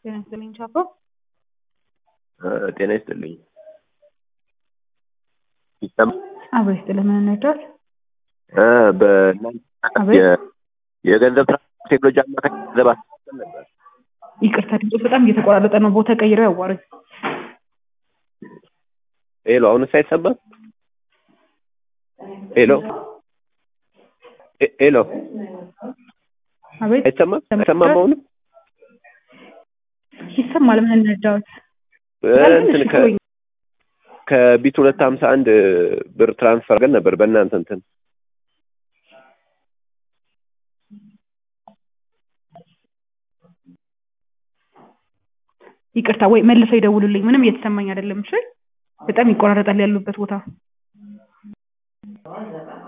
ጤና ይስጥልኝ ቻፓ። ጤና ይስጥልኝ። ይሰማል? አብሮ ይስጥልን። ምን እንርዳዎት? በእናንተ አቤት። የ- የገንዘብ ትራንስፈር ቴክኖሎጂ አማካኝ ገንዘብ አስተላልፈን ነበር። ይቅርታ ድምፆት በጣም እየተቆራረጠ ነው። ቦታ ቀይረው ያዋሩኝ። ሄሎ፣ አሁንስ አይሰማም? ሄሎ ሄ- ሄሎ፣ አቤት አይሰማም? አይሰማም? አሁንም ይሰማል። ምን እንርዳዎት? እንትን ከ ከቢት ሁለት ሀምሳ አንድ ብር ትራንስፈር ግን ነበር በእናንተ እንትን ይቅርታ ወይ መልሰው ይደውሉልኝ። ምንም እየተሰማኝ አይደለም። እሺ፣ በጣም ይቆራረጣል ያሉበት ቦታ